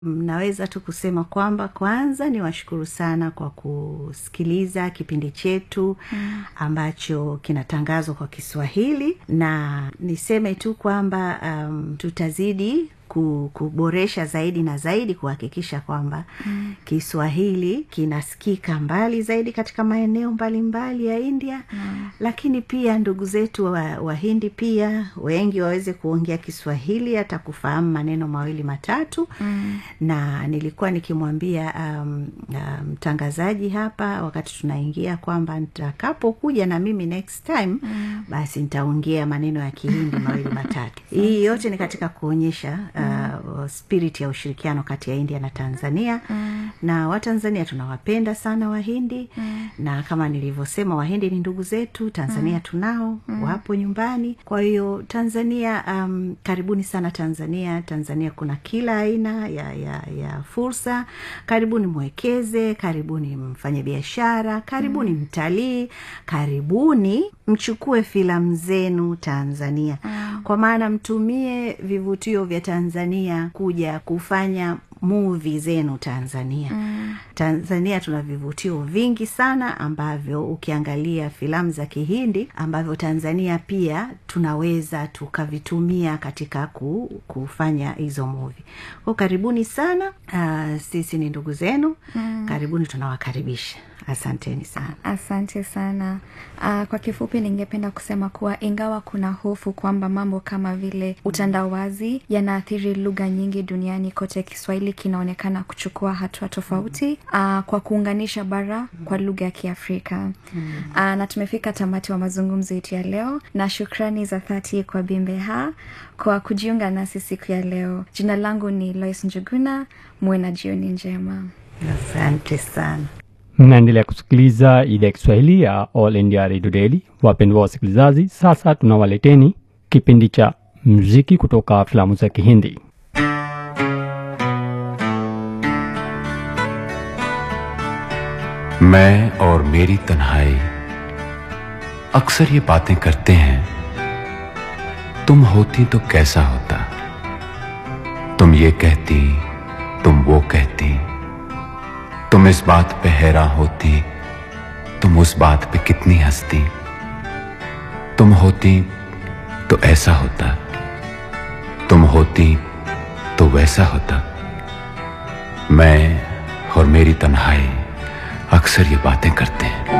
naweza tu kusema kwamba kwanza ni washukuru sana kwa kusikiliza kipindi chetu mm. ambacho kinatangazwa kwa kiswahili na niseme tu kwamba um, tutazidi kuboresha zaidi na zaidi kuhakikisha kwamba mm. kiswahili kinasikika mbali zaidi katika maeneo mbalimbali mbali ya india mm. lakini pia ndugu zetu wahindi wa pia wengi waweze kuongea kiswahili hata kufahamu maneno mawili matatu mm. na nilikuwa nikimwambia mtangazaji um, um, hapa wakati tunaingia kwamba nitakapokuja na mimi next time mm. basi nitaongea maneno ya kihindi mawili matatu hii yote ni katika kuonyesha uh, spirit ya ushirikiano kati ya india na tanzania mm. na watanzania tunawapenda sana wahindi mm. na kama nilivyosema wahindi ni ndugu zetu tanzania mm. tunao mm. wapo nyumbani kwa hiyo tanzania um, karibuni sana tanzania tanzania kuna kila aina ya, ya, ya fursa karibuni mwekeze karibuni mfanye biashara karibuni mm. mtalii karibuni mchukue filamu zenu tanzania mm. kwa maana mtumie vivutio vya tanzania kuja kufanya muvi zenu tanzania mm. tanzania tuna vivutio vingi sana ambavyo ukiangalia filamu za kihindi ambavyo tanzania pia tunaweza tukavitumia katika ku, kufanya hizo muvi ko karibuni sana uh, sisi ni ndugu zenu mm. karibuni tunawakaribisha asanteni sana asante sana uh, kwa kifupi ningependa kusema kuwa ingawa kuna hofu kwamba mambo kama vile utandawazi yanaathiri lugha nyingi duniani kote kiswahili kinaonekana kuchukua hatua tofauti uh, kwa kuunganisha bara kwa lugha ya kiafrika uh, na tumefika tamati wa mazungumzo yetu ya leo na shukrani za dhati kwa bimbeha kwa kujiunga nasi siku ya leo jina langu ni lois njuguna muwe na jioni njema asante sana mnaendelea kusikiliza idhaa ya kiswahili ya all india radio daily wapendwa wasikilizaji sasa tunawaleteni kipindi cha mziki kutoka filamu za kihindi मैं और मेरी तन्हाई अक्सर ये बातें करते हैं तुम होती तो कैसा होता तुम ये कहती तुम वो कहती तुम इस बात पे हैरान होती तुम उस बात पे कितनी हंसती तुम होती तो ऐसा होता तुम होती तो वैसा होता मैं और मेरी तन्हाई अक्सर ये बातें करते हैं